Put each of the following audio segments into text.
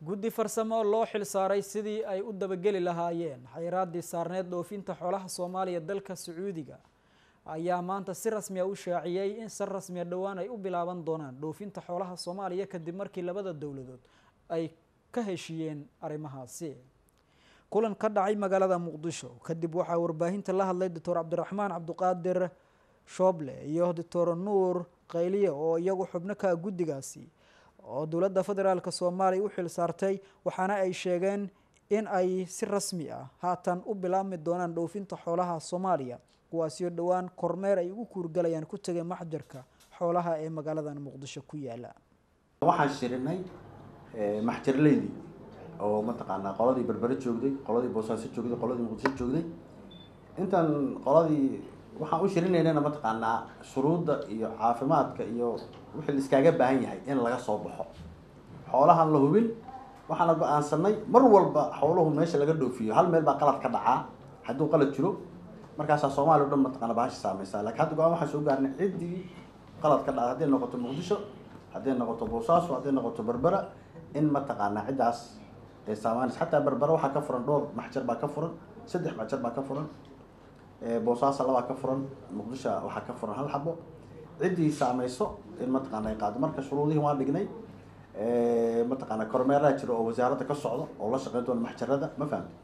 guddi farsamo oo loo xil saaray sidii ay u dabageli lahaayeen xayiraaddii saarneed dhoofinta xoolaha soomaaliya dalka sacuudiga ayaa maanta si rasmiya u shaaciyey in si rasmiya dhowaan ay u bilaaban doonaan dhoofinta xoolaha soomaaliya kadib markii labada dowladood ay ka heshiiyeen arrimahaasi kulan ka dhacay magaalada muqdisho kadib waxaa warbaahinta la hadlay doctor cabdiraxmaan cabdiqaadir shooble iyo doctor nuur qayliye oo iyagu xubno ka guddigaasi oo dowladda federaalk soomaaliya u xil saartay waxaana ay sheegeen in ay si rasmi ah haatan u bilaabmi doonaan dhoofinta xoolaha soomaaliya kuwaasio dhowaan kormeer ay ugu kuurgalayaan ku tegay maxjarka xoolaha ee magaaladan muqdisho ku yaala waxaan shirinay maxjarleydii oo mataqaanaa qoladii berbere joogday qoladii boosaaso joogday qoladii muqdisho joogday intaan qoladii waxaan u shirinaynana mataqaanaa shuruudda iyo caafimaadka iyo wixii laiskaaga baahan yahay in laga soo baxo xoolahan la hubin waxaana go-aansanay mar walba xooluhu meesha laga dhoofiyo hal meel baa qalad ka dhacaa hadduu qalad jiro markaasaa soomaaliya o dhan mataqaana bahasha saameysaa lakin hadda go-aan waxaan soo gaarnay ciddii qalad ka dhaca hadday noqoto muqdisho hadday noqoto boosaaso hadday noqoto berbera in mataqaanaa ciddaas ay saamaanaysa xataa berbera waxaa ka furan dhowr maxjar baa ka furan saddex maxjar baa ka furan boosaaso labaa ka furan muqdisho waxaa ka furan hal xabo ciddii saameyso in mataqaana ay qaado marka shuruudihii waan dhignay mataqaana kormeeraha jira oo wasaaradda ka socdo oo la shaqeyn doona maxjarada ma fahamti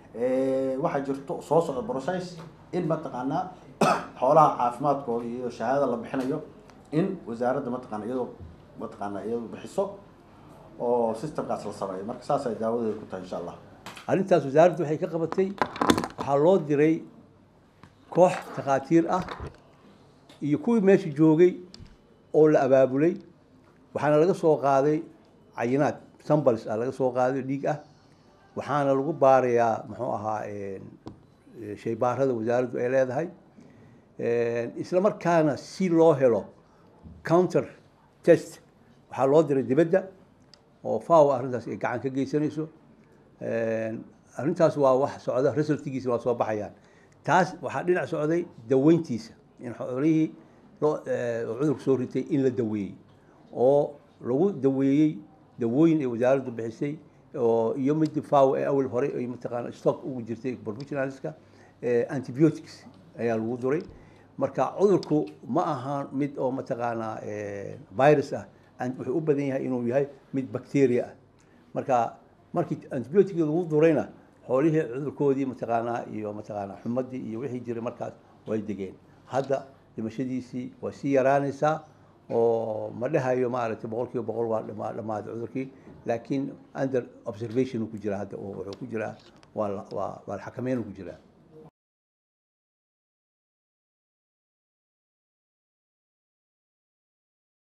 waxaa jirto soo socda process in mataqaanaa xoolaha caafimaadkooda iyo shahaadada la bixinayo in wasaaradda mataqaana iyadoo mataqaana iyadoo bixiso oo systemkaas la sameeyo marka saas ay daawadeeda ku tahay insha allah arrintaas wasaaraddu waxay ka qabatay waxaa loo diray koox takhaatiir ah iyo kuwii meesha joogay oo la abaabulay waxaana laga soo qaaday cayinaad sambals ah laga soo qaaday dhiig ah waxaana lagu baarayaa muxuu ahaa shaybaarada wasaaraddu ay leedahay isla markaana si loo helo counter test waxaa loo diray dibadda oo faw arrintaas ay gacan ka geysanayso arrintaas waa wax socda resultigiisa waa soo baxayaan taas waxaa dhinac socday daweyntiisa in xoolihii loo cudurku soo ritay in la daweeyey oo lagu daweeyey dawooyin ay wasaaraddu bixisay oo iyo mid faw ee awal hore ay mataqaana stock ugu jirtay professionalska antibiotics ayaa lagu duray marka cudurku ma ahaan mid oo mataqaanaa virus ah wuxuu u badan yahay inuu yahay mid bacteria ah marka markii antibiotic lagu durayna xoolihii cudurkoodii mataqaanaa iyo mataqaanaa xumadii iyo wixii jiray markaas way degeen hadda dhimashadiisii waa sii yaraanaysaa oo ma dhahayo maaragtay boqol kiiba boqol waa dhama dhamaaday cudurkii laakiin under observation ku jira hadda oo wuxuu ku jiraa waa waa waa xakameyn ku jiraa